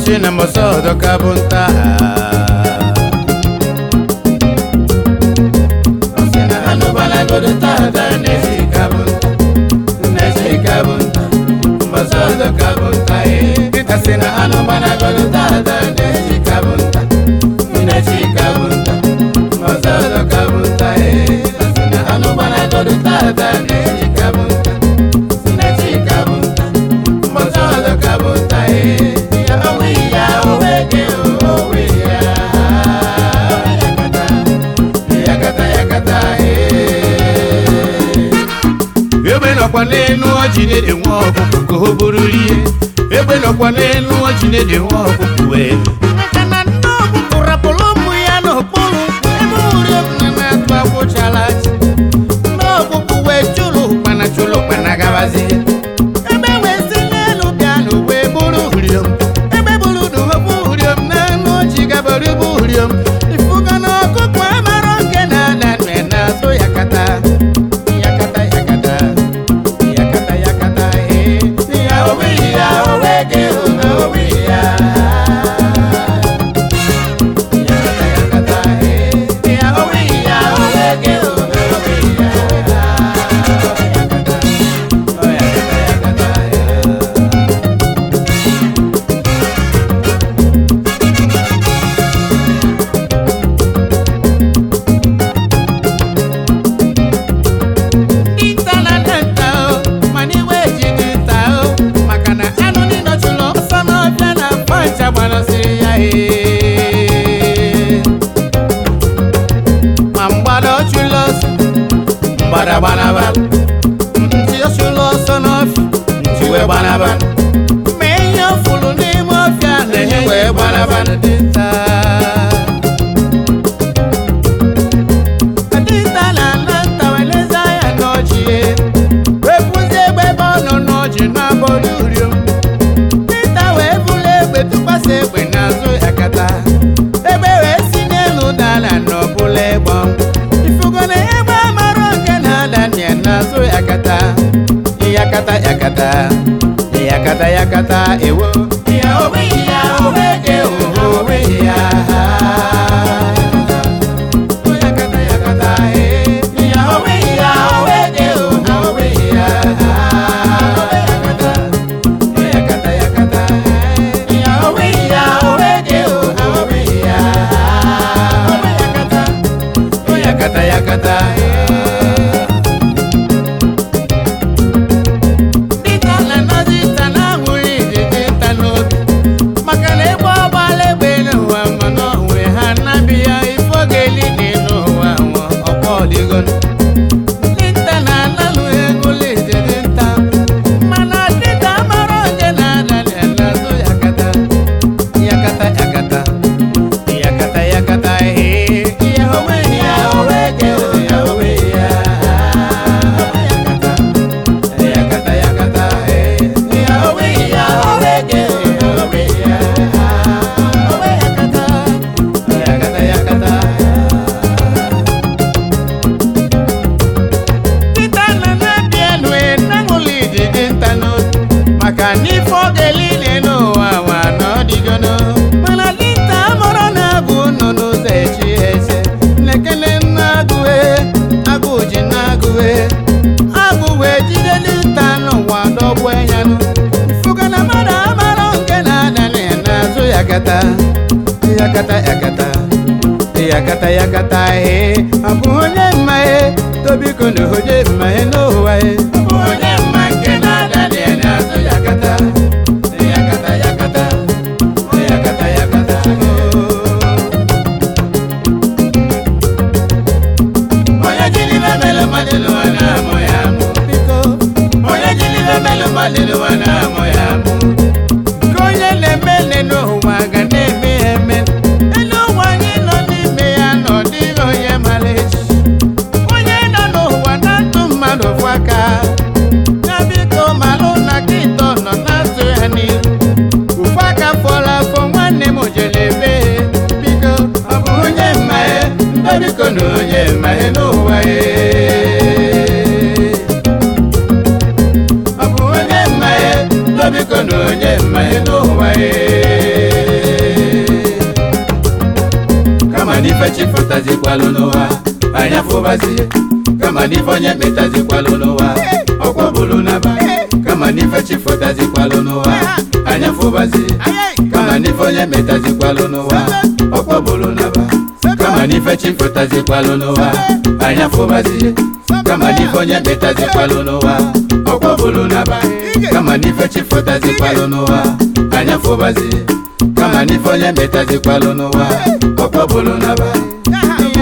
si na mbọsị ọzọ ka bụ nta Ọ sị na anụbalagodo tata na-esi ka bụ nta na-esi ka bụ nta mbọsị ọzọ ka bụ nta ee Pita sị na anụbalagodo tata na-esi ka bụ nta na-esi ka bụ nta mbọsị ọzọ ka bụ nta ee Ọ sị na anụbalagodo tata na-esi ka bụ nta na-esi ka bụ nta mbọsị ọzọ ka bụ nta ee Ya onwe ya onwe gị onwe ya yakata yakata ee egbe nọkwa n'elu ọjị na-ede nwa ọkụkụ ka o bụrụ rie egbe nọkwa n'elu ọjị na-ede nwa ọkụkụ wee maka na nne ọkụkụ rapụrụ ụmụ ya n'okpuru ebe uri na na-atụ agwụchala ji nne ọkụkụ wee chụrụ ụkpana chụrụ ụkpana gabazie ebe wee si n'elu bịa n'uwe bụrụ uriom ebe bụrụ n'uwe uriom na anụ ọjị gabara bụ uriom ifuga na ọkụkụ amara nke na-ada nne na-azụ yakata yakata yakata yakata yakata ee ya onwe ya onwe gị onwe ya yakata yakata ee ya onwe ya onwe gị onwe ya yakata oh yakata yakata ee Dinta na denta o, mana iwe ejighị nta o, maka na anụ niile chụrụ ọsọ n'ọbịa na pancha gbanasịrị ya ee. Ma mgbada ọ chụrụ ọsọ, mgbada gbanaba. Ntị ọ chụrụ ọsọ n'ọfịa, ntị wee gbanaba. Ma ihe ọ fụrụ n'ime ọfịa na-enye wee gbanaba dinta. Dinta na-ala nta wee lezi anya n'ọjị ya. wepụzie egbe ebe ọ nọ n'ọjị n'abọrị uriom Pita wee bụrụ egbe tụkwasị egbe n'azụ yakata egbe wee si n'elu dala n'ọbụla egbe ifugo na egbe amara nke na-ada nye n'azụ yakata yakata yakata yakata yakata ewo ya onwe ya onwe gị onwe ya yakata yakata ee ya onwe ya onwe gị onwe ya yakata yakata yakata ee ya onwe ya onwe gị onwe ya yakata yakata yakata ee Dịka na nọzi nta na-ahụghị ijiji nta n'obi maka na egbe ọgbala egbe n'ụwa ma n'onwe ha na-abịa ife oge eli dị n'ụwa nwa ọkwa ọdịgonu dinta na-analụ ego lijiji nta mana dịka mara onye na-adali n'azụ yakata yakata yakata yakata yakata ee ya onwe ya onwe gị ya onwe ya yakata yakata yakata ee ya onwe ya onwe gị onwe ya onwe yakata yakata yakata Pita na na-abịa elu na-aṅụlị ijiji nta n'obi maka n'ife oge niile n'ụwa nwa n'ọdịgono mana dinta amụrụ na agụ nọ n'ụzọ echi eze lekele nna agụwe agụ ji na agụwe agụ wee jide dinta n'ụwa dọgbu enyanụ ifuga na mmadụ amara nke na-ada n'azụ yakata yakata yakata yakata yakata ee ọ bụ onye mma ee tobiko na onye mma ee n'ụwa ee ọ bụ onye mma nke na-ada n'azụ yakata yakata yakata yakata yakata oo. onye jiri ibe melụ mmadụ n'ụwa na-amụ ya amụ biko onye jiri ibe melụ mmadụ n'ụwa na-amụ ya amụ nke onye na-eme nne n'ụwa ga na-eme ya eme elu ụwa anyị nọ n'ime ya na ọ dịghị onye mara echi onye nọ n'ụwa na-atụ mmadụ fụ aka ya biko malụ na kịtọ nọ na-atụ ya n'ihu ụfụ aka fọrọ afọ nwanne m jere ebe biko ọ bụ onye mmaghe ndị biko na onye mmaghe n'ụwa ya ọ bụ onye mmaghe ndị biko na onye mmaghe n'ụwa ya chifụtazikwalụ n'ụwa anyị afụbazie kama n'ife onye metazikwalụ n'ụwa ọkwọ bụrụ naba kama n'ife chifụtazikwalụ n'ụwa anyị afụbazie kama n'ife onye metazikwalụ n'ụwa ọkwọ bụrụ naba kama n'ife chifụtazikwalụ n'ụwa anyị afụbazie kama n'ife onye metazikwalụ n'ụwa ọkwọ bụrụ naba kama n'ife chifụtazikwalụ n'ụwa anyị afụbazie kama n'ife onye metazikwalụ n'ụwa ọkwọ bụrụ naba